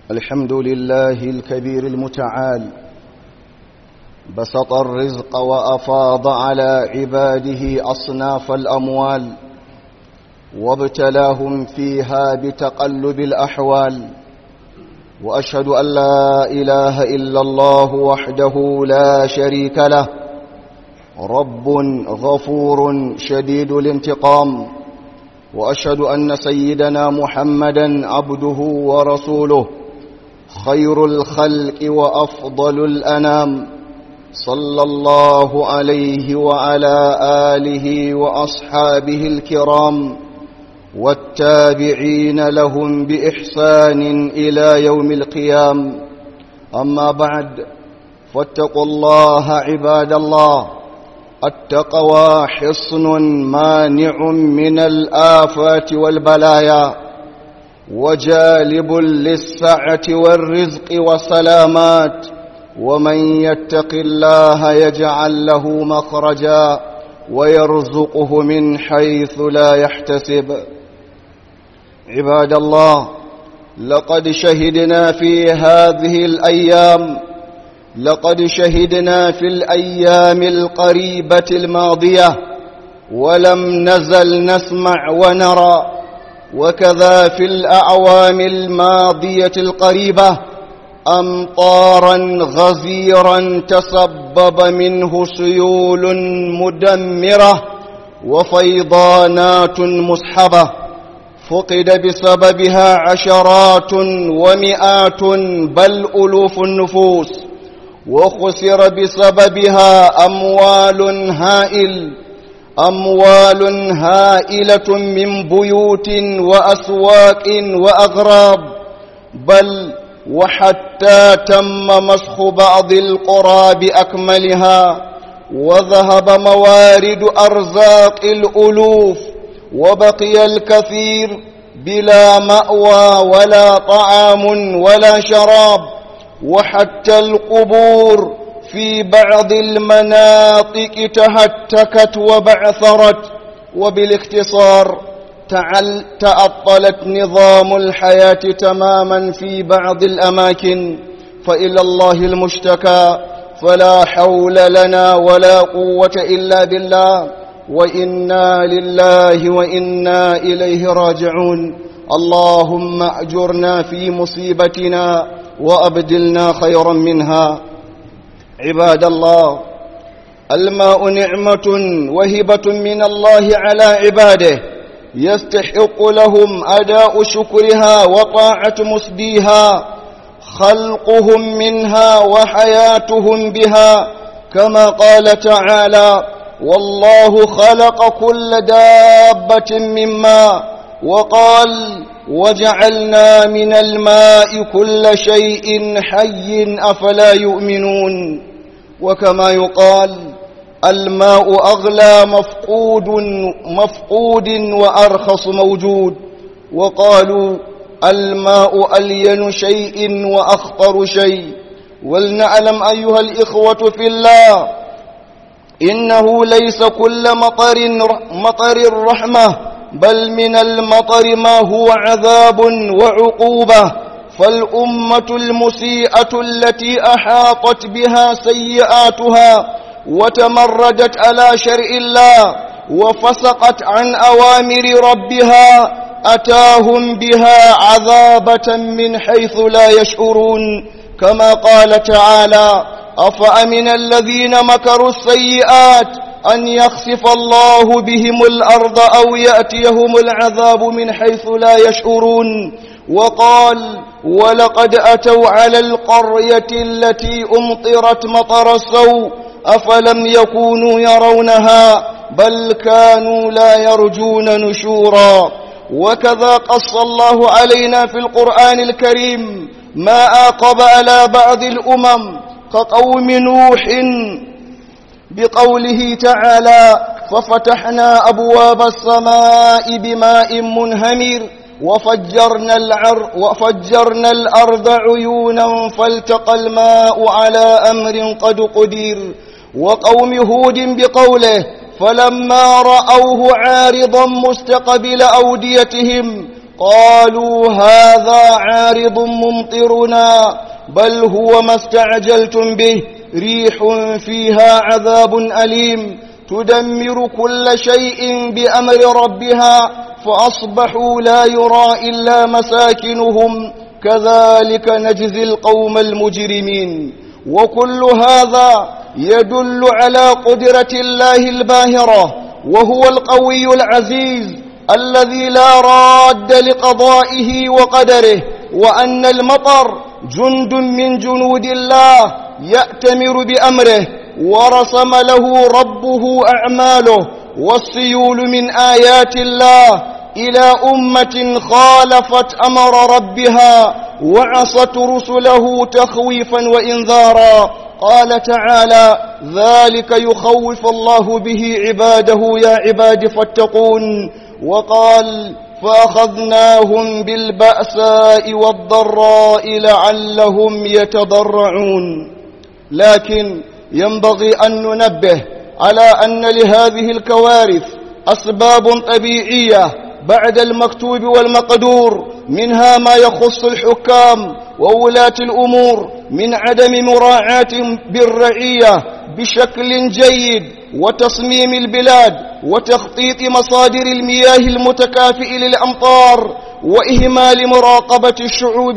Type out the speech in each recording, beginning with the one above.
الحمد لله الكبير المتعال بسط الرزق وأفاض على عباده أصناف الأموال وابتلاهم فيها بتقلب الأحوال وأشهد أن لا إله إلا الله وحده لا شريك له رب غفور شديد الانتقام وأشهد أن سيدنا محمدا عبده ورسوله خير الخلق وأفضل الأنام صلى الله عليه وعلى آله وأصحابه الكرام والتابعين لهم بإحسان إلى يوم القيام أما بعد فاتقوا الله عباد الله التقوى حصن مانع من الآفات والبلايا وجالب للسعة والرزق والسلامات ومن يتق الله يجعل له مخرجا ويرزقه من حيث لا يحتسب عباد الله لقد شهدنا في هذه الأيام لقد شهدنا في الأيام القريبة الماضية ولم نزل نسمع ونرى وكذا في الأعوام الماضية القريبة أمطارا غزيرا تسبب منه سيول مدمرة وفيضانات مسحبة فقد بسببها عشرات ومئات بل ألوف النفوس وخسر بسببها أموال هائل أموال هائلة من بيوت وأسواق وأغراب بل وحتى تم مسخ بعض القرى بأكملها وذهب موارد أرزاق الألوف وبقي الكثير بلا مأوى ولا طعام ولا شراب وحتى القبور في بعض المناطق تهتكت وبعثرت وبالاختصار تعل تعطلت نظام الحياة تماما في بعض الأماكن فإلى الله المشتكى فلا حول لنا ولا قوة إلا بالله وإنا لله وإنا إليه راجعون اللهم أجرنا في مصيبتنا وأبدلنا خيرا منها عباد الله الماء نعمة وهبة من الله على عباده يستحق لهم أداء شكرها وطاعة مسديها خلقهم منها وحياتهم بها كما قال تعالى والله خلق كل دابة من ماء وقال وجعلنا من الماء كل شيء حي أفلا يؤمنون وكما يقال الماء أغلى مفقود مفقود وأرخص موجود وقالوا الماء ألين شيء وأخطر شيء ولنعلم أيها الإخوة في الله إنه ليس كل مطر مطر الرحمة بل من المطر ما هو عذاب وعقوبة فالأمة المسيئة التي أحاطت بها سيئاتها وتمردت على شرع الله وفسقت عن أوامر ربها أتاهم بها عذابة من حيث لا يشعرون كما قال تعالى أفأمن الذين مكروا السيئات أن يخسف الله بهم الأرض أو يأتيهم العذاب من حيث لا يشعرون وقال ولقد أتوا على القرية التي أمطرت مطر السوء أفلم يكونوا يرونها بل كانوا لا يرجون نشورا وكذا قص الله علينا في القرآن الكريم ما آقب على بعض الأمم كقوم نوح بقوله تعالى ففتحنا أبواب السماء بماء منهمر وفجرنا, العر وفجرنا الأرض عيونا فالتقى الماء على أمر قد قدير وقوم هود بقوله فلما رأوه عارضا مستقبل أوديتهم قالوا هذا عارض ممطرنا بل هو ما استعجلتم به ريح فيها عذاب أليم تدمر كل شيء بأمر ربها فأصبحوا لا يرى إلا مساكنهم كذلك نجزي القوم المجرمين وكل هذا يدل على قدرة الله الباهرة وهو القوي العزيز الذي لا راد لقضائه وقدره وأن المطر جند من جنود الله يأتمر بأمره ورسم له ربه أعماله والسيول من آيات الله إلى أمة خالفت أمر ربها وعصت رسله تخويفا وإنذارا قال تعالى ذلك يخوف الله به عباده يا عباد فاتقون وقال فأخذناهم بالبأساء والضراء لعلهم يتضرعون لكن ينبغي أن ننبه على أن لهذه الكوارث أسباب طبيعية بعد المكتوب والمقدور منها ما يخص الحكام وولاة الأمور من عدم مراعاة بالرعية بشكل جيد وتصميم البلاد وتخطيط مصادر المياه المتكافئ للأمطار وإهمال مراقبة الشعوب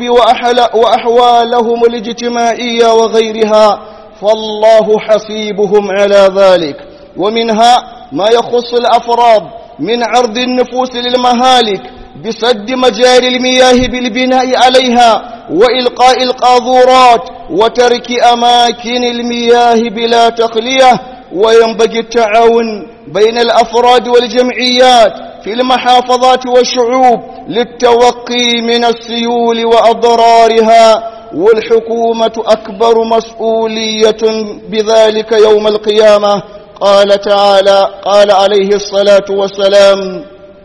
وأحوالهم الاجتماعية وغيرها فالله حسيبهم على ذلك ومنها ما يخص الأفراد من عرض النفوس للمهالك بسد مجاري المياه بالبناء عليها وإلقاء القاذورات وترك أماكن المياه بلا تخلية وينبغي التعاون بين الأفراد والجمعيات في المحافظات والشعوب للتوقي من السيول وأضرارها والحكومة أكبر مسؤولية بذلك يوم القيامة قال تعالى قال عليه الصلاة والسلام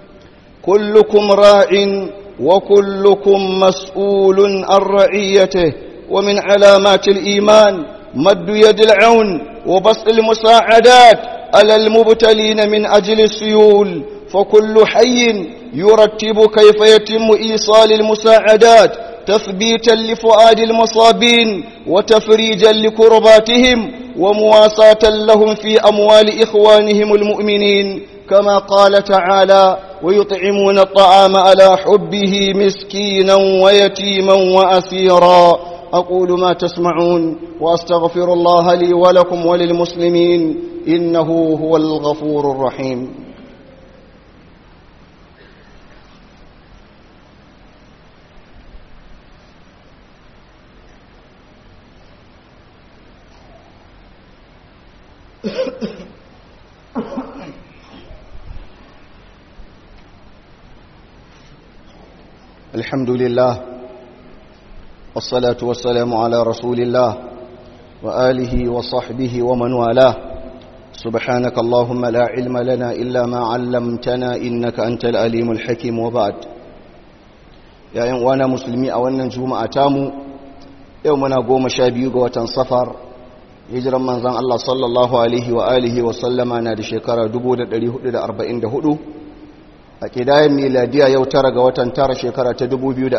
كلكم راع وكلكم مسؤول عن رعيته ومن علامات الإيمان مد يد العون وبسط المساعدات على المبتلين من أجل السيول فكل حي يرتب كيف يتم إيصال المساعدات تثبيتا لفؤاد المصابين وتفريجا لكرباتهم ومواساة لهم في أموال إخوانهم المؤمنين كما قال تعالى ويطعمون الطعام على حبه مسكينا ويتيما وأسيرا أقول ما تسمعون وأستغفر الله لي ولكم وللمسلمين إنه هو الغفور الرحيم الحمد لله والصلاة والسلام على رسول الله وآله وصحبه ومن والاه سبحانك اللهم لا علم لنا إلا ما علمتنا إنك أنت الأليم الحكيم وبعد يا وانا مسلمي أولا جمعة تامو يومنا قوم شابيوغ وتنصفر hijiran manzan Allah sallallahu Alaihi wa alihi wa sallama na da shekara 1444 a ƙidayen miladiya yau tara ga watan tara shekara ta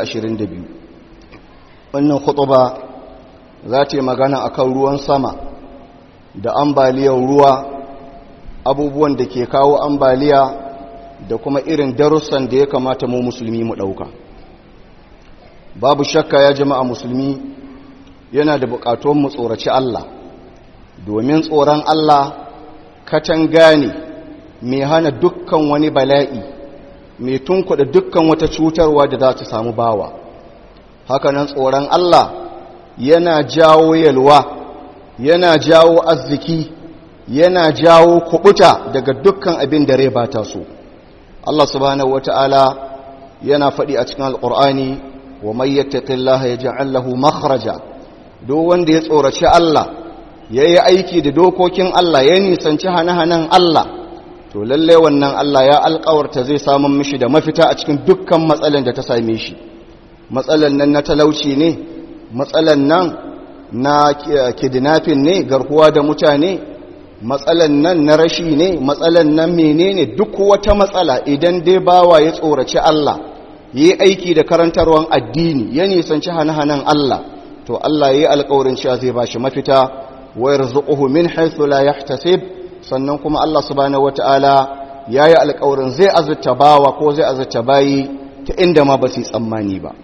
2022 wannan khutuba za ta yi magana akan ruwan sama da ambaliyar ruwa abubuwan da ke kawo ambaliya da kuma irin darussan da ya kamata mu musulmi mu ɗauka babu shakka ya jama'a musulmi yana da buƙatuwan mu tsoraci Allah domin tsoron Allah katanga ne mai hana dukkan wani bala'i mai tunkuda dukkan wata cutarwa da za ta samu bawa hakanan tsoron Allah yana jawo yalwa yana jawo arziki yana jawo kubuta daga dukkan abin da rai ba ta so Allah subhanahu wata'ala yana faɗi a cikin alƙur'ani wa mai yattaqillaha yaj'al lahu makhraja duk wanda ya tsoraci Allah ya yi aiki da dokokin Allah ya nisanci hane-hanen Allah to lalle wannan Allah ya alkawarta zai samun mishi da mafita a cikin dukkan matsalan da ta same shi matsalan nan na talauci ne matsalan nan na kidnapping ne garkuwa da mutane matsalan nan na rashi ne matsalan nan menene duk wata matsala idan dai bawa ya tsoraci Allah yi aiki da karantarwan addini ya nisanci hane-hanen Allah to Allah ya yi alƙawarin cewa zai bashi mafita wa yarzuquhu min haythu la yahtasib sannan kuma Allah subhanahu wataala ya yi alƙawarin zai azurta bawa ko zai azurta bayi ta inda ma ba su tsammani ba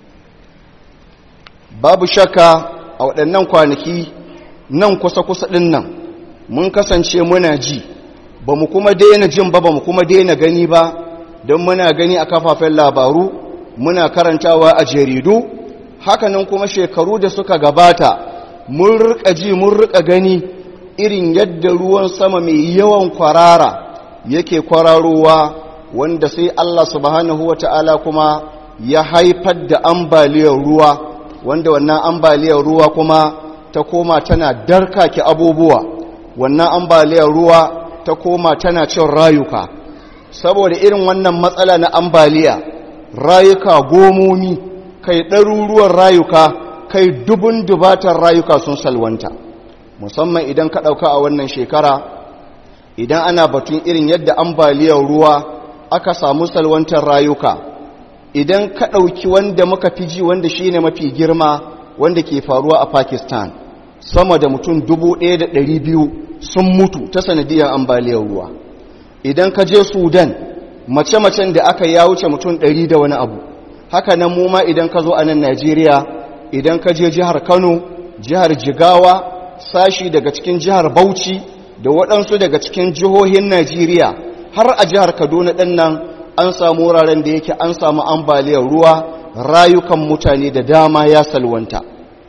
babu shakka a waɗannan kwanaki nan kusa-kusa ɗin nan mun kasance muna ji ba mu kuma daina jin ba ba mu kuma daina gani ba don muna gani a kafafen labaru muna karantawa a jaridu hakanan kuma shekaru da suka gabata mun rika ji mun rika gani irin yadda ruwan sama mai yawan kwarara yake kwararowa wanda sai Allah subhanahu wata'ala kuma ya haifar da ambaliyar ruwa wanda wannan ambaliyar ruwa kuma ta koma tana darkake abubuwa wannan ambaliyar ruwa ta koma tana cin rayuka saboda irin wannan matsala na ambaliya rayuka gomomi kai ɗaruruwan rayuka kai dubun dubatar rayuka sun salwanta musamman idan ka ɗauka a wannan shekara idan ana batun irin yadda ambaliyar ruwa aka samu salwantar rayuka idan ka ɗauki wanda muka fi ji wanda shi ne mafi girma wanda ke faruwa a pakistan sama da mutum biyu sun mutu ta sanadiyar ambaliyar ruwa idan ka je sudan mace-macen da aka ya wuce mutum ɗari da wani abu haka nan mu ma idan ka zo a nan najeriya idan ka je jihar kano jihar jigawa sashi daga cikin jihar bauchi da waɗansu daga cikin jihohin najeriya har a jihar kaduna ɗin nan an samu wuraren da yake an samu ambaliyar ruwa rayukan mutane da dama ya salwanta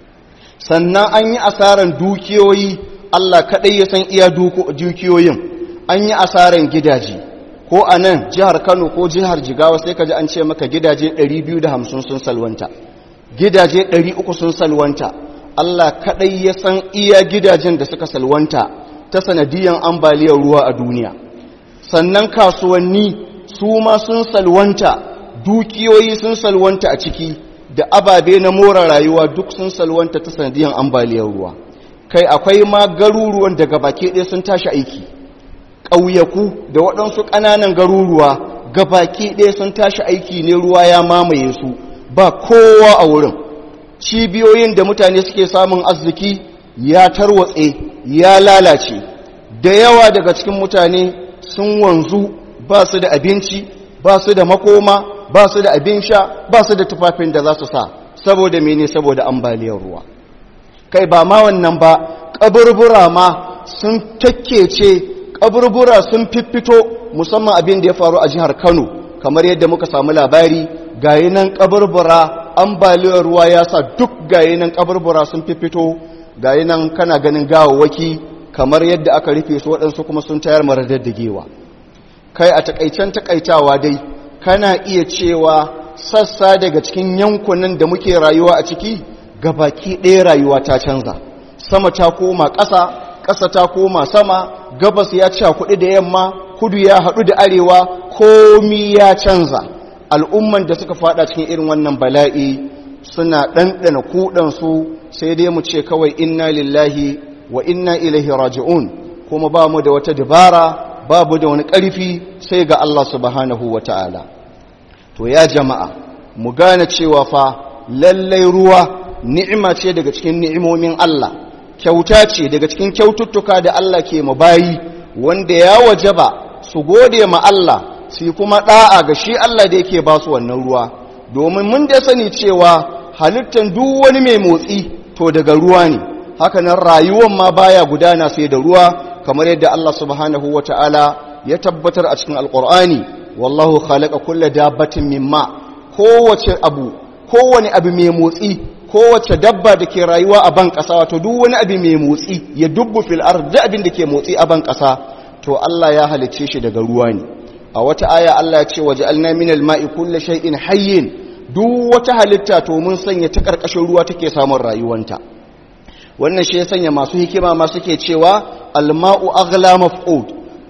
sannan an yi asaran dukiyoyi allah kaɗai ya san iya dukiyoyin an yi asaran gidaje ko a nan jihar kano ko jihar jigawa sai ka ji an ce maka gidaje 250 sun salwanta gidaje 300 sun salwanta allah kaɗai ya san iya gidajen da suka salwanta ta sanadiyan ambaliyar ruwa a duniya sannan kasuwanni su ma sun salwanta dukiyoyi sun salwanta a ciki da ababe na more rayuwa duk sun salwanta ta sanadiyan ambaliyar ruwa kai akwai ma garuruwan daga baki ɗaya sun tashi aiki ƙauyaku da waɗansu ƙananan garuruwa ga baki ɗaya sun tashi aiki ne ruwa ya mamaye su ba kowa a wurin cibiyoyin da mutane suke samun arziki ya tarwatse ya lalace da yawa daga cikin mutane sun wanzu ba su da abinci ba su da makoma ba su da abin sha ba su da tufafin da za su sa saboda mene saboda ambaliyar ruwa kai ba ma wannan ba kaburbura ma sun takkece kaburbura sun fiffito musamman abin da ya faru a jihar Kano kamar yadda muka samu labari gayi nan kaburbura ambaliyar ruwa ya sa duk gayi nan kaburbura sun fiffito gayi nan kana ganin gawawwaki kamar yadda aka rufe su waɗansu kuma sun tayar maradaddagewa kai a takaicen takaitawa dai kana iya cewa sassa daga cikin yankunan da muke rayuwa a ciki gabaki ɗaya rayuwa ta canza sama ta koma ƙasa ƙasa ta koma sama gabas ya ci kuɗi da yamma kudu ya haɗu da arewa komi ya canza al'umman da suka fada cikin irin wannan bala'i suna ɗanɗana kuɗansu sai dai mu ce kawai inna lillahi wa inna ilaihi raji'un kuma ba mu da wata dabara babu da wani ƙarfi sai ga Allah subhanahu wa ta'ala to ya jama'a mu gane cewa fa lallai ruwa ni'ima ce daga cikin ni'imomin Allah kyauta ce daga cikin kyaututtuka da Allah ke mu bayi wanda ya wajaba su gode ma Allah su kuma da'a ga shi Allah da yake ba su wannan ruwa domin mun da sani cewa halittan duk wani mai motsi to daga ruwa ne haka nan rayuwar ma baya gudana sai da ruwa kamar yadda Allah subhanahu wata'ala ya tabbatar a cikin alqur'ani wallahu khalaqa kulla dabbatin mimma kowace abu kowane abu mai motsi kowace dabba da ke rayuwa a ban ƙasa wato duk wani abu mai motsi ya dubbu fil ard da abin da ke motsi a ban ƙasa to Allah ya halicce shi daga ruwa ne a wata aya Allah ya ce waja'alna minal ma'i kulli shay'in hayyin duk wata halitta to mun sanya ta karkashin ruwa take samun rayuwanta wannan shi ya sanya masu hikima ma suke cewa alma'u aghla maf'ud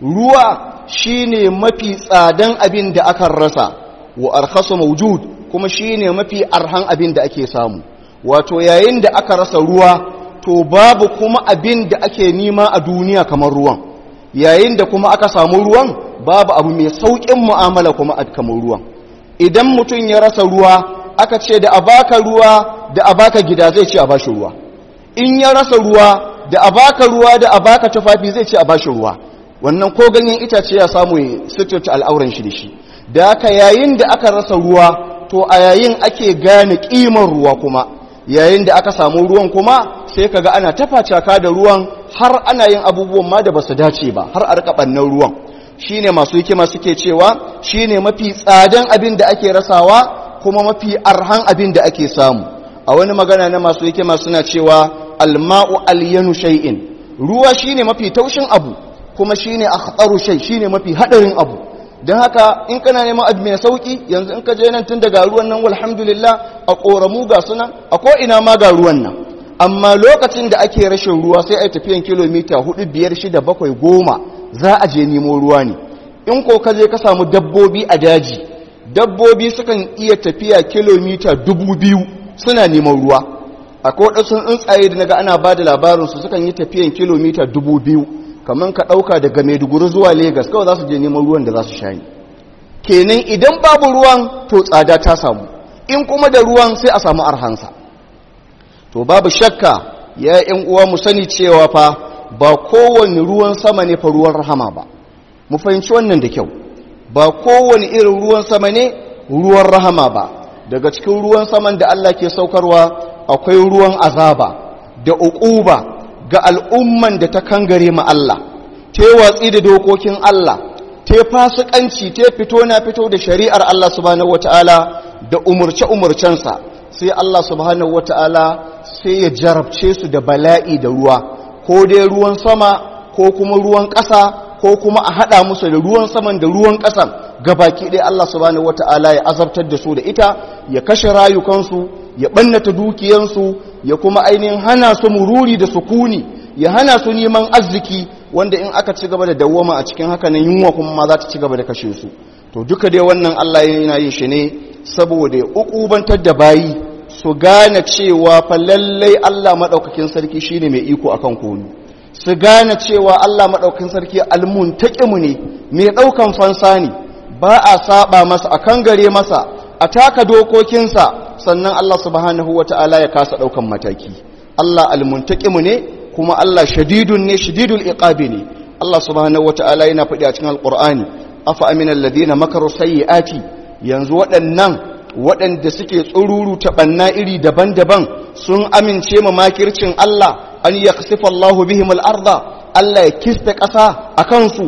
ruwa shine mafi tsadan abin da aka rasa wa arkhasu mawjud kuma shine mafi arhan abin da ake samu wato yayin da aka rasa ruwa to babu kuma abin da ake nima a duniya kamar ruwan yayin da kuma aka samu ruwan babu abu mai saukin mu'amala kuma a kamar ruwan idan mutum ya rasa ruwa aka ce da a baka ruwa da a baka gida zai ce a bashi ruwa in ya rasa ruwa da a baka ruwa da a baka tufafi zai ce a bashi ruwa wannan ko ganyen itace ya samu ya suturta al'auran shi da shi da aka yayin da aka rasa ruwa to a yayin ake gane kimar ruwa kuma yayin da aka samu ruwan kuma sai kaga ana tafacaka da ruwan har ana yin abubuwan ma da basu dace ba har a rika bannan ruwan shine masu hikima suke cewa shine mafi tsadan abin da ake rasawa kuma mafi arhan abin da ake samu a wani magana na masu hikima suna cewa alma'u alyanu shay'in ruwa shine mafi taushin abu kuma shine akhtaru shay shine mafi hadarin abu don haka in kana neman abu mai sauki yanzu in ka je nan tun daga ruwan nan walhamdulillah a koramu ga sunan a ko ina ma ga ruwan nan amma lokacin da ake rashin ruwa sai ai tafiyan kilomita 4 5 6 7 10 za a je nemo ruwa ne in ko ka je ka samu dabbobi a daji dabbobi sukan iya tafiya kilomita 2000 suna neman ruwa akwai wadansu tsuntsaye da naga ana ba da labarinsu sukan yi tafiyan kilomita 2000 kamar ka ɗauka daga maiduguri zuwa Legas kawai za su je neman ruwan da za su sha ni kenan idan babu ruwan to tsada ta samu in kuma da ruwan sai a samu arhansa to babu shakka ya yan uwa mu sani cewa fa ba kowane ruwan sama ne fa ruwan rahama ba mu fahimci wannan da kyau ba kowane irin ruwan sama ne ruwan rahama ba daga cikin ruwan saman da Allah ke saukarwa akwai ruwan azaba da uquba ga al'umman da ta kangare ma Allah, ta watsi da dokokin Allah, ta fasikanci, ta fito na fito da shari'ar Allah subhanahu wata'ala da umurce-umurcensa, sai Allah subhanahu wata'ala sai ya jarabce su da bala'i da ruwa, ko dai ruwan sama, ko kuma ruwan ƙasa, ko kuma a haɗa musu da ruwan saman da ruwan ƙasan, gabaki ɗaya Allah subhanahu wata'ala ya azabtar da su da ita, ya kashe rayukansu, ya ɓannata dukiyansu, ya kuma ainihin hana su mururi da sukuni ya hana su neman arziki wanda in aka ci gaba da dawwama a cikin haka nan yunwa kuma ma za ta ci gaba da kashe su to duka dai wannan Allah yana yin shi ne saboda ya ukubantar da bayi su gane cewa fa lallai Allah madaukakin sarki shine mai iko akan komai su gane cewa Allah madaukakin sarki almuntaqimu ne mai daukan fansa ne ba a saba masa akan gare masa a taka dokokinsa sannan Allah subhanahu wa ta'ala ya kasa ɗaukan mataki Allah almuntaqimu ne kuma Allah shadidun ne shadidul iqabi ne Allah subhanahu wa ta'ala yana faɗi a cikin alqur'ani afa amina alladhina makaru sayyiati yanzu waɗannan waɗanda suke tsururu ta banna iri daban-daban sun amince ma makircin Allah an yakhsifa Allahu bihim al-arda Allah ya kista ƙasa akan su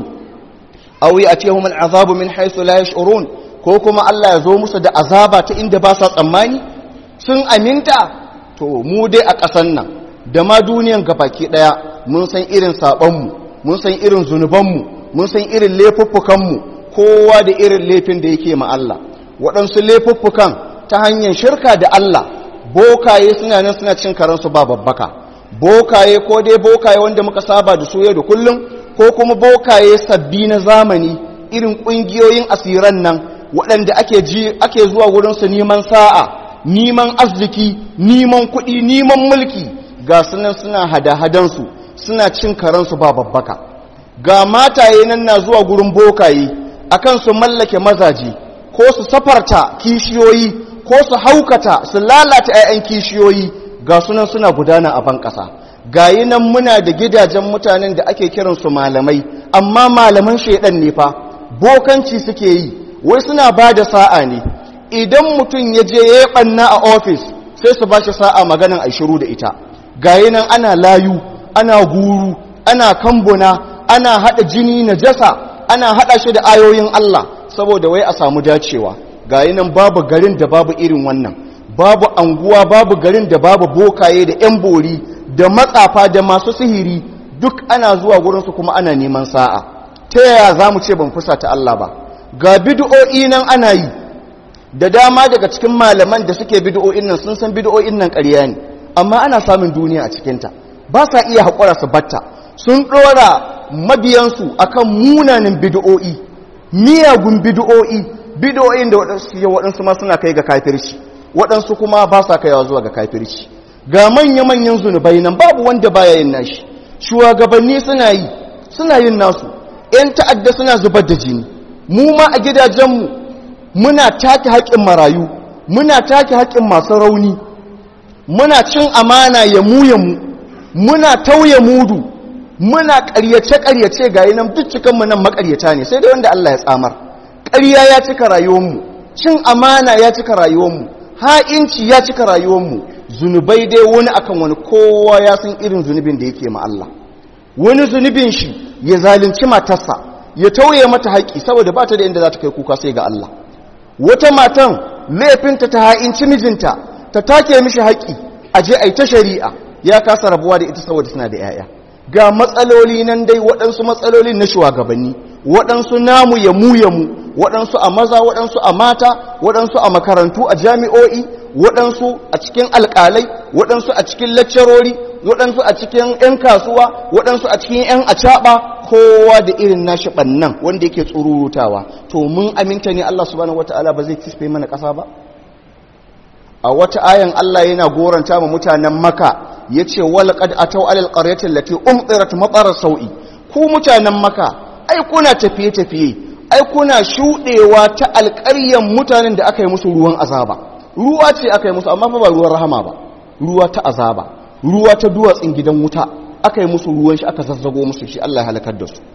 aw ya'tihum al-azabu min haythu la yash'urun ko kuma Allah ya zo musu da azaba ta inda ba sa tsammani sun aminta to mu dai a ƙasan nan da ma duniyan gabaki ɗaya mun san irin saɓonmu mun san irin zunubanmu mun san irin laifuffukanmu kowa da irin laifin da yake ma Allah waɗansu laifuffukan ta hanyar shirka da Allah bokaye suna nan suna cin karansu ba babbaka bokaye ko dai bokaye wanda muka saba da su yau da kullum ko kuma bokaye sabbi na zamani irin ƙungiyoyin asiran nan waɗanda ake ji ake zuwa wurinsu neman sa'a neman arziki neman kuɗi neman mulki ga sunan suna hada-hadansu suna cin karansu ba babbaka ga mataye nan na zuwa gurin bokaye akan su mallake mazaje ko su safarta kishiyoyi ko su haukata su lalata 'ya'yan kishiyoyi ga sunan suna gudana a ban ƙasa gayi nan muna da gidajen mutanen da ake kiransu malamai amma malaman shaidan ne fa bokanci suke yi wai suna ba da sa'a ne idan mutum ya je ya ɓanna a ofis sai su ba shi sa'a maganan a shiru da ita gayi nan ana layu ana guru ana kambuna ana haɗa jini na jasa ana haɗa shi da ayoyin Allah saboda wai a samu dacewa gayi nan babu garin da babu irin wannan babu anguwa babu garin da babu bokaye da 'yan bori da matsafa da masu sihiri duk ana zuwa gurinsu kuma ana neman sa'a ta yaya za mu ce ban fusa ta Allah ba ga bid'o'i nan ana yi da dama daga cikin malaman da suke bid'o'in nan sun san bid'o'in nan ƙarya ne amma ana samun duniya a cikinta ba sa iya haƙura su batta sun ɗora mabiyansu akan munanin bid'o'i miyagun bid'o'i bid'o'in da waɗansu ma suna kai ga kafirci waɗansu kuma ba sa kaiwa zuwa ga kafirci ga manya-manyan zunubai nan babu wanda baya yin nashi shugabanni suna yi suna yin nasu 'yan ta'adda suna zubar da jini mu ma a gidajenmu muna take haƙƙin marayu muna take haƙƙin masu rauni muna cin amana ya mu ya mu muna tauye mudu muna ƙaryace-ƙaryace ga yi nan duk cikinmu nan maƙaryata ne sai dai wanda Allah ya tsamar ƙarya ya cika rayuwarmu cin amana ya cika rayuwarmu ha'inci ya cika rayuwarmu zunubai dai wani akan wani kowa ya san irin zunubin da yake ma Allah wani zunubin shi ya zalunci matarsa ya tauye mata haƙƙi saboda ba ta da inda za ta kai kuka sai ga Allah wata matan laifinta ta ha'inci mijinta ta take mishi haƙƙi a je a yi ta shari'a ya kasa rabuwa da ita saboda suna da 'ya'ya ga matsaloli nan dai waɗansu matsaloli na shugabanni waɗansu namu ya mu ya mu waɗansu a maza waɗansu a mata waɗansu a makarantu a jami'o'i waɗansu a cikin alƙalai waɗansu a cikin laccarori waɗansu a cikin 'yan kasuwa waɗansu a cikin 'yan acaɓa kowa da irin nashi ɓannan wanda yake tsururutawa to mun aminta ne Allah subhanahu wata'ala ba zai kisfe mana ƙasa ba a wata ayan Allah yana goranta ma mutanen maka ya ce walƙad a tau alal ƙaryatin lati umtsirat matsarar sau'i ku mutanen maka ai kuna tafiye-tafiye ai kuna shuɗewa ta alƙaryan mutanen da aka yi musu ruwan azaba ruwa ce aka yi musu amma fa ba ruwan rahama ba ruwa ta azaba ruwa ta duwatsin gidan wuta aka yi musu ruwan shi aka zazzago musu shi Allah ya halakar da su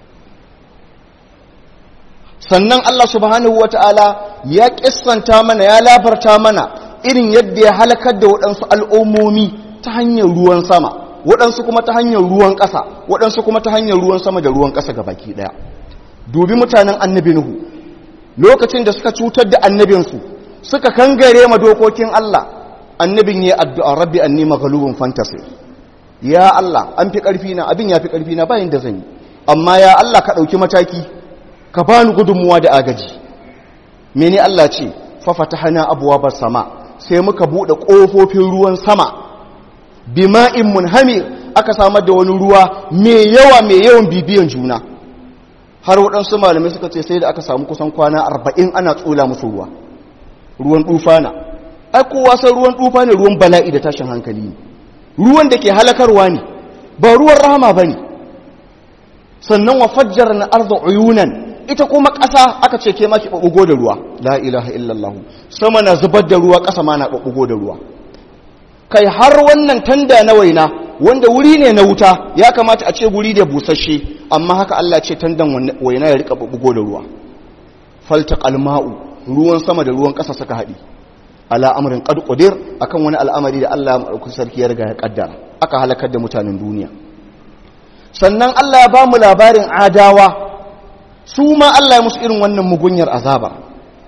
sannan Allah subhanahu wata'ala ya kissanta mana ya labarta mana irin yadda ya halakar da waɗansu al'ummomi ta hanyar ruwan sama waɗansu kuma ta hanyar ruwan ƙasa waɗansu kuma ta hanyar ruwan sama da ruwan ƙasa ga baki ɗaya dubi mutanen annabi nuhu lokacin da suka cutar da annabinsu suka kangare ma dokokin Allah annabin ya addu'a rabbi anni maghlubun fantasy ya Allah an fi ƙarfi na abin ya fi ƙarfi na bayan da zan yi amma ya Allah ka ɗauki mataki ka bani gudunmuwa da agaji mene Allah ce fa fatahna abwaabas sama sai muka buɗe ƙofofin ruwan sama bima'in munhamir aka samar da wani ruwa mai yawa mai yawan bibiyan juna har waɗansu malamai suka ce sai da aka samu kusan kwana arba'in ana tsula musu ruwa ruwan ɗufana ai kowa san ruwan ɗufa ne ruwan bala'i da tashin hankali ne ruwan da ke halakarwa ne ba ruwan rahama ba ne sannan wa fajjar na arza uyunan ita kuma ƙasa aka ce ke maki ɓaɓɓugo da ruwa la ilaha illallahu sama na zubar da ruwa ƙasa ma na ɓaɓɓugo da ruwa kai har wannan tanda na waina wanda wuri ne na wuta ya kamata a ce guri da busasshe amma haka Allah ce tandan waina ya rika ɓaɓɓugo da ruwa falta alma'u ruwan sama da ruwan ƙasa suka haɗi ala amrin qad qadir akan wani al'amari da Allah madaukakin sarki ya riga ya kaddara aka halakar da mutanen duniya sannan Allah ya ba mu labarin adawa su ma Allah ya musu irin wannan mugunyar azaba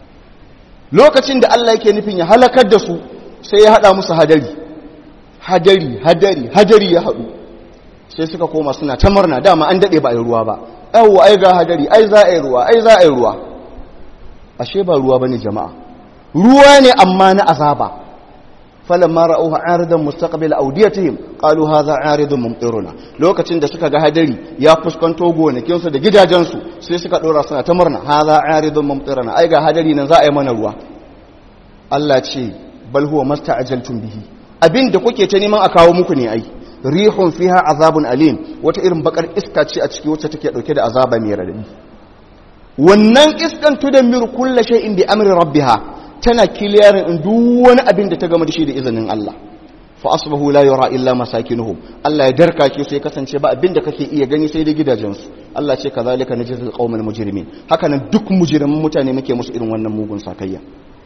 lokacin da Allah yake nufin ya halakar da su sai ya hada musu hadari hadari hadari hadari ya hadu sai suka koma suna ta murna dama an dade ba a yi ruwa ba yawwa ai ga hadari ai za a yi ruwa ai za a yi ruwa ashe ba ruwa bane jama'a ruwa ne amma na azaba falamma ra'uha aridan mustaqbil awdiyatihim qalu hadha aridun mumtiruna lokacin da suka ga hadari ya fuskanto gonakin su da gidajen su sai suka dora suna ta murna hadha aridun mumtiruna ai ga hadari nan za a yi mana ruwa Allah ce bal huwa masta'ajaltum bihi abinda kuke ta neman a kawo muku ne ai rihun fiha azabun alim wata irin bakar iska ce a ciki wacce take dauke da azaba mai radadi wannan iskan tudammiru kullu shay'in bi amri rabbiha tana kiliyarin in duk wani abin da ta gama da shi da izinin Allah fa asbahu la yura illa masakinuhum Allah ya darka ke sai kasance ba abin da kake iya gani sai da gidajensu Allah ce kazalika najzil qaumal mujrimin haka nan duk mujrimin mutane muke musu irin wannan mugun sakayya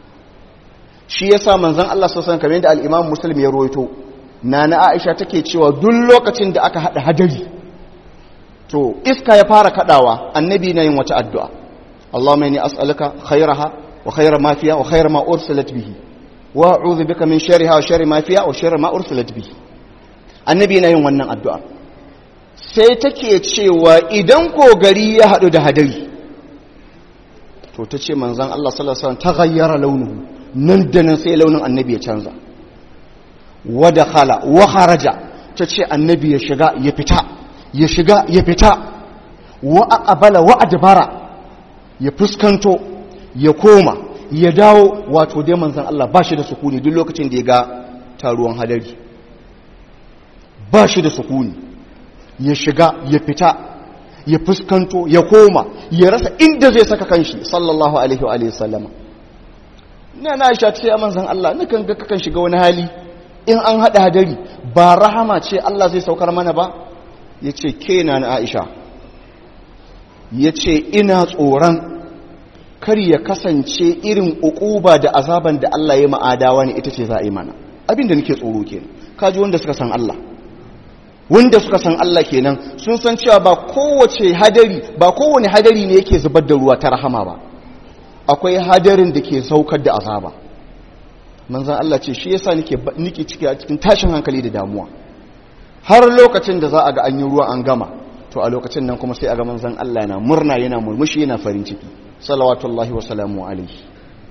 shi yasa manzon Allah sallallahu alaihi wasallam kamar yadda al-Imam Muslim ya rawaito nana Aisha take cewa duk lokacin da aka hada hadari to iska ya fara kadawa annabi na yin wata addu'a Allahumma inni as'aluka khairaha وخير ما فيها وخير ما أرسلت به وأعوذ بك من شرها وشر ما فيها وشر ما أرسلت به annabi na yin wannan addu'a sai take cewa idan ko gari ya haɗu da hadari to ta ce manzan Allah salasan ta gayyara launuhu nan da nan sai launin annabi ya canza wada khala wa haraja ta ce annabi ya shiga ya fita ya shiga ya fita wa aqbala wa adbara ya fuskanto ya koma ya dawo wato dai manzan Allah ba shi da sukuni duk lokacin da ya ga taruwan hadari ba shi da sukuni ya shiga ya fita ya fuskanto ya koma ya rasa inda zai saka kanshi sallallahu alaihi wa sallama na na aisha ce a manzan Allah nukan ga kakan shiga wani hali in an haɗa hadari ba rahama ce Allah zai saukar mana ba ya ce ke na na aisha ya ce ina tsoron kar ya kasance irin ukuba da azaban da Allah ya ma'adawa ne ita ce za a yi mana abin da nake tsoro kenan kaji wanda suka san Allah wanda suka san Allah kenan sun san cewa ba kowace hadari ba kowane hadari ne yake zubar da ruwa ta rahama ba akwai hadarin da ke saukar da azaba manzan Allah ce shi yasa nake nake ciki a cikin tashin hankali da damuwa har lokacin da za a ga an yi ruwa an gama to a lokacin nan kuma sai a ga manzan Allah yana murna yana murmushi yana farin ciki salawatullahi wa salamu alaihi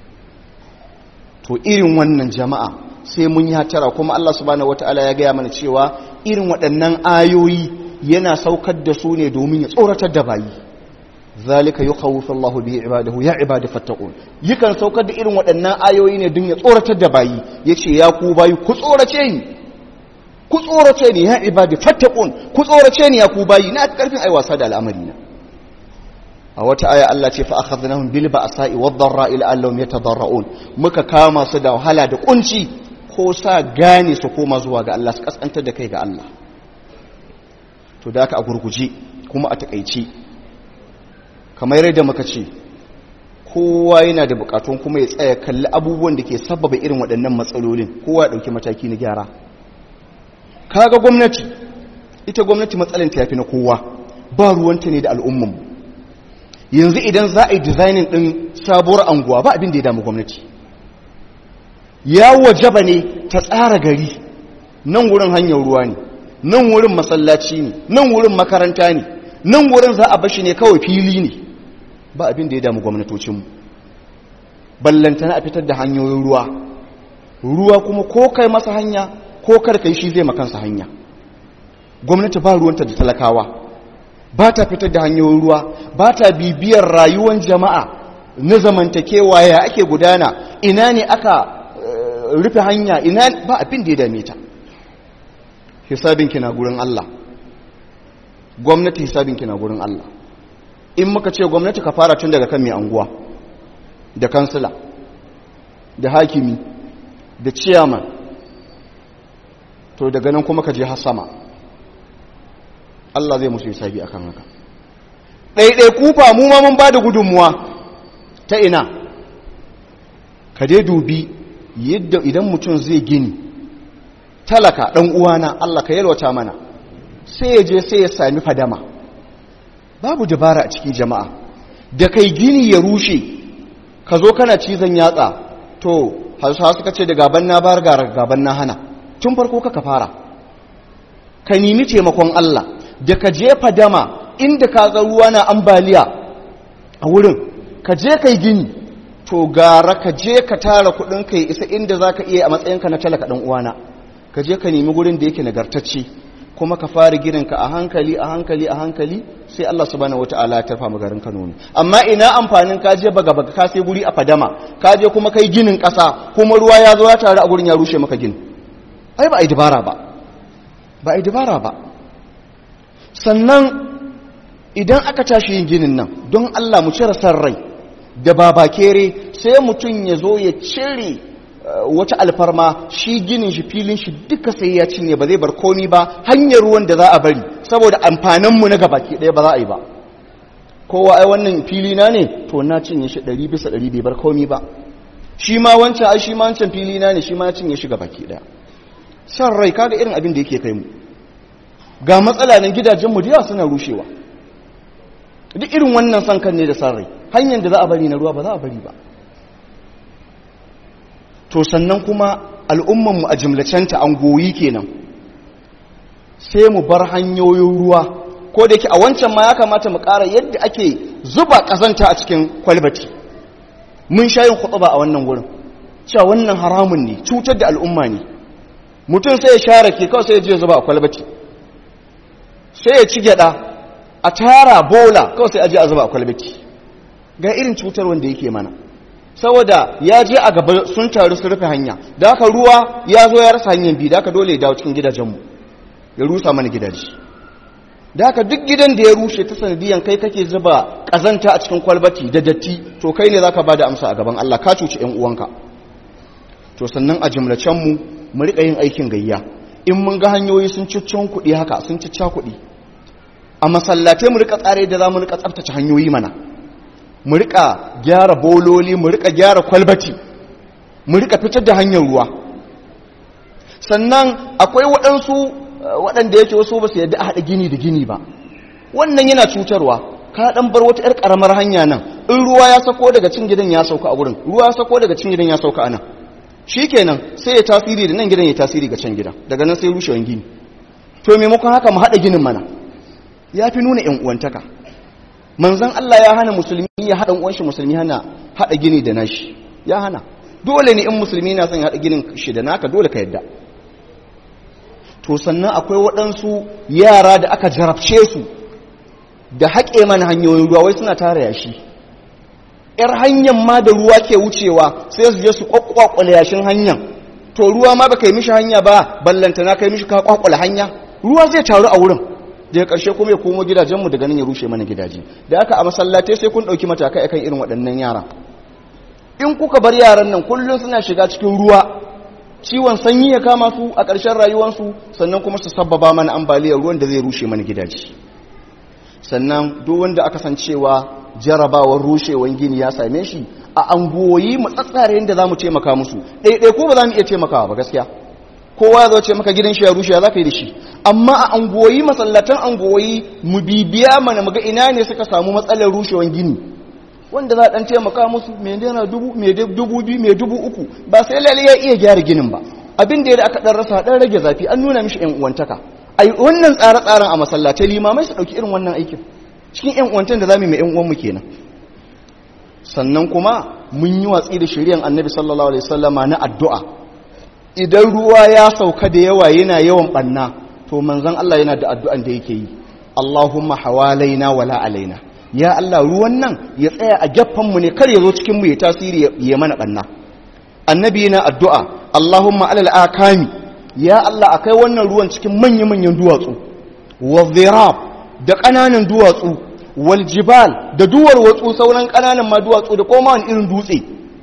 to irin wannan jama'a sai mun yi hatara kuma Allah subhanahu wataala ya gaya mana cewa irin waɗannan ayoyi yana saukar da su ne domin ya tsoratar da bayi zalika yukhawwifu Allahu bihi ibadahu ya ibadi fattaqun yakan saukar da irin waɗannan ayoyi ne don ya tsoratar da bayi yace ya ku bayi ku tsorace ni ku tsorace ni ya ibadi fattaqun ku tsorace ni ya ku bayi na karfin ai wasa da al'amari na a wata aya Allah ce fa akhadnahum bil ba'sa'i wad dharra'i la'allahum yatadarra'un muka kama su da wahala da kunci ko sa gane su koma zuwa ga Allah su kaskantar da kai ga Allah to da aka a gurguje kuma a takaici kamar yadda muka ce kowa yana da bukatun kuma ya tsaya kalli abubuwan da ke sababa irin waɗannan matsalolin kowa ya ɗauki mataki na gyara kaga gwamnati ita gwamnati matsalanta ya fi na kowa ba ruwanta ne da al'ummanmu yanzu idan za a yi dizainin ɗin sabuwar anguwa ba abin da ya damu gwamnati ya wajaba ne ta tsara gari nan wurin hanyar ruwa ne nan wurin masallaci ne nan wurin makaranta ne nan wurin za a bashi ne kawai fili ne ba abin da ya damu gwamnatocinmu ballantana a fitar da hanyoyin ruwa ruwa kuma ko kai masa hanya ko karkai shi zai makansa hanya gwamnati ba ruwanta da talakawa ba ta fitar da hanyoyin ruwa ba ta bibiyar rayuwar jama'a na zamantakewa ya ake gudana ina ne aka rufe hanya ina ba abin da ya dame ta hisabinki na gurin Allah gwamnati hisabinki na gurin Allah in muka ce gwamnati ka fara tun daga kan mai anguwa da kansila da hakimi da ciyaman to daga nan kuma ka je har sama Allah zai musu hisabi akan haka ɗaiɗai kufa mu ma mun ba da gudunmuwa ta ina ka dai dubi yadda idan mutum zai gini talaka ɗan uwana Allah ka yalwata mana sai ya je sai ya sami fadama babu dabara a cikin jama'a da kai gini ya rushe ka zo kana cizon yatsa to hausa suka ce da gaban na bar gaban na hana tun farko ka fara ka nemi taimakon Allah da ka je fadama inda ka ga ruwa na ambaliya a wurin ka je kai gini to gara ka je ka tara kudin ka isa inda za ka iya a matsayinka na talaka ɗan uwana ka je ka nemi gurin da yake nagartacce kuma ka fara gininka a hankali a hankali a hankali sai Allah subhanahu wataala ya tarfa garin Kano ne amma ina amfanin ka je baga baga ka sai guri a fadama ka je kuma kai ginin ƙasa kuma ruwa ya zo ya taru a gurin ya rushe maka gini ai ba ai dabara ba ba ai dabara ba sannan idan aka tashi yin ginin nan don Allah mu cire san rai da babakere sai mutum ya zo ya cire wata alfarma shi ginin shi filin shi duka sai ya cinye ba zai bar komi ba hanyar ruwan da za a bari saboda amfaninmu na gabaki ɗaya ba za a yi ba kowa ai wannan fili na ne to na cinye shi ɗari bisa ɗari bai bar komi ba shi ma wancan ai shi ma wancan fili na ne shi ma cinye shi gabaki ɗaya san rai kaga irin abin da yake kai mu ga matsala nan gidajenmu da yawa suna rushewa duk irin wannan san kan ne da san rai hanyar da za a bari na ruwa ba za a bari ba to sannan kuma al'ummanmu a jimlacenta an goyi kenan sai mu bar hanyoyin ruwa ko da yake a wancan ma ya kamata mu ƙara yadda ake zuba ƙazanta a cikin kwalbati mun sha yin ba a wannan wurin cewa wannan haramun ne cutar da al'umma ne mutum sai ya share ke kawai sai ya je zuba a kwalbati sai ya ci gyada a tara bola kawai sai a je a zuba a kwalbati ga irin cutar wanda yake mana saboda ya je a gaba sun taru su rufe hanya da haka ruwa ya zo ya rasa hanyar bi da haka dole ya dawo cikin gidajenmu ya rusa mana gidaje da haka duk gidan da ya rushe ta sanadiyan kai kake zuba kazanta a cikin kwalbati da datti to kai ne zaka bada amsa a gaban Allah ka cuci ƴan uwanka to sannan a jumlacen mu mu rika yin aikin gayya in mun ga hanyoyi sun ciccon kuɗi haka sun cicca kuɗi a masallatai mu rika tsare da za mu rika tsaftace hanyoyi mana mu rika gyara bololi mu rika gyara kwalbati mu rika fitar da hanyar ruwa sannan akwai waɗansu waɗanda yake wasu ba su yadda a haɗa gini da gini ba wannan yana cutarwa ka ɗan bar wata 'yar ƙaramar hanya nan in ruwa ya sako daga cin gidan ya sauka a wurin ruwa ya sako daga cin gidan ya sauka a nan shi kenan sai ya tasiri da nan gidan ya tasiri ga can gidan daga nan sai rushewan gini to maimakon haka mu haɗa ginin mana ya fi nuna ‘yan uwantaka manzan Allah ya hana musulmi ya haɗa uwanshi musulmi hana haɗa gini da nashi ya hana dole ne in musulmi na son ya haɗa ginin shi da naka dole ka yadda to sannan akwai waɗansu yara da aka jarabce su da haƙe mana hanyoyin ruwa wai suna tara yashi ‘yar hanyar ma da ruwa ke wucewa sai su je su ƙwaƙwaƙwale yashin hanyar to ruwa ma ba ka yi mishi hanya ba ballantana ka yi mishi ka ƙwaƙwale hanya ruwa zai taru a wurin daga ƙarshe kuma ya komo gidajenmu daga nan ya rushe mana gidaje da aka a masallatai sai kun ɗauki matakai akan irin waɗannan yara in kuka bar yaran nan kullum suna shiga cikin ruwa ciwon sanyi ya kama su a ƙarshen rayuwarsu sannan kuma su sabbaba mana ambaliyar ruwan da zai rushe mana gidaje sannan duk wanda aka san cewa jarabawar rushewan gini ya same shi a angoyi matsatsare yadda za mu taimaka musu ɗaiɗai ko ba za mu iya taimakawa ba gaskiya kowa ya zo ce maka gidan shi ya rushe ya za ka yi da shi amma a angoyi masallatan angoyi mu bibiya mana muga ina ne suka samu matsalar rushewan gini wanda za a ɗan taimaka musu mai naira dubu mai dubu biyu mai dubu uku ba sai lalle ya iya gyara ginin ba abin da ya da aka ɗan rasa ɗan rage zafi an nuna mishi ƴan uwantaka a wannan tsare-tsaren a masallatai limamai su ɗauki irin wannan aikin cikin ƴan uwantan da za mu yi mai ƴan uwanmu kenan sannan kuma mun yi watsi da shari'an annabi sallallahu alaihi wasallama na addu'a idan ruwa ya sauka da yawa yana yawan banna to manzon Allah yana da addu'an da yake yi Allahumma hawalaina wala alaina ya Allah ruwan nan ya tsaya a gaffan mu ne kar ya zo cikin mu ya tasiri ya mana banna annabi yana addu'a Allahumma alal akami ya Allah akai wannan ruwan cikin manyan manyan duwatsu wa dhirab da kananan duwatsu wal jibal da duwar watsu sauran kananan ma duwatsu da koma wani irin dutse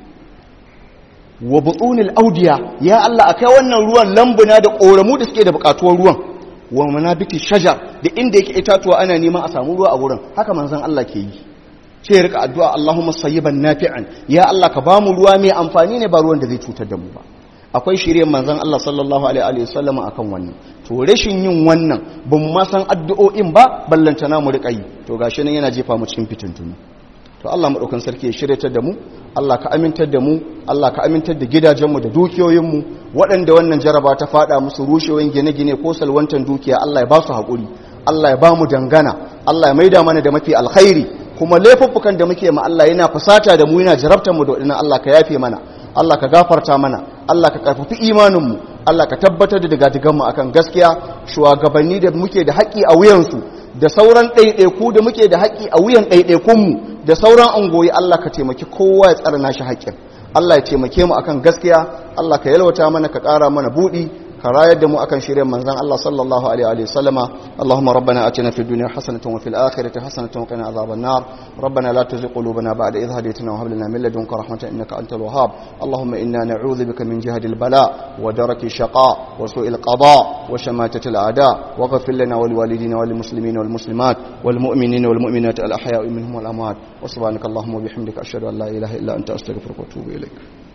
wa butunil audiya ya Allah akai wannan ruwan lambuna da koramu da suke da bukatuwar ruwan wa manabiti shajar da inda yake itatuwa ana neman a samu ruwa a wurin haka manzon Allah ke yi ce ya rika addu'a Allahumma sayyiban nafi'an ya Allah ka bamu ruwa mai amfani ne ba ruwan da zai cutar da mu ba akwai shirye manzon Allah sallallahu alaihi wa sallam akan wannan to rashin yin wannan ban ma san addu'o'in ba ballantana mu rika yi to gashi nan yana jefa mu cikin fitintunu to Allah maɗaukan sarki ya shiryatar da mu Allah ka amintar da mu Allah ka amintar da gidajenmu da dukiyoyinmu waɗanda wannan jaraba ta faɗa musu rushewan gine-gine ko salwantan dukiya Allah ya ba su haƙuri Allah ya ba mu dangana Allah ya maida mana da mafi alkhairi kuma laifuffukan da muke ma Allah yana fasata da mu yana jarabtar mu da waɗannan Allah ka yafe mana Allah ka gafarta mana Allah ka karfafi imaninmu Allah ka tabbatar da digadiganmu akan gaskiya shugabanni da muke da haƙƙi a wuyansu da sauran ɗaiɗaiku da muke da haƙƙi a wuyan ɗaiɗaikunmu da sauran angoyi Allah ka taimaki kowa ya tsara nashi haƙƙin Allah ya taimake mu akan gaskiya Allah ka yalwata mana ka ƙara mana buɗi ka rayar da mu akan shirin manzon Allah sallallahu alaihi wa sallama Allahumma rabbana atina fid dunya hasanatan wa fil akhirati hasanatan wa qina adhaban nar rabbana la tuzigh qulubana ba'da idh hadaytana wa hab lana min ladunka rahmatan innaka antal wahhab Allahumma inna na'udhu bika min jahdi al bala wa daraki shaqa wa su'il qada wa shamatati al a'da wa ghfir lana wa liwalidina wa lil muslimina wal muslimat wal mu'minina wal mu'minat al ahya'i minhum wal amwat wa subhanaka Allahumma wa bihamdika ashhadu an la ilaha illa anta astaghfiruka wa atubu ilaik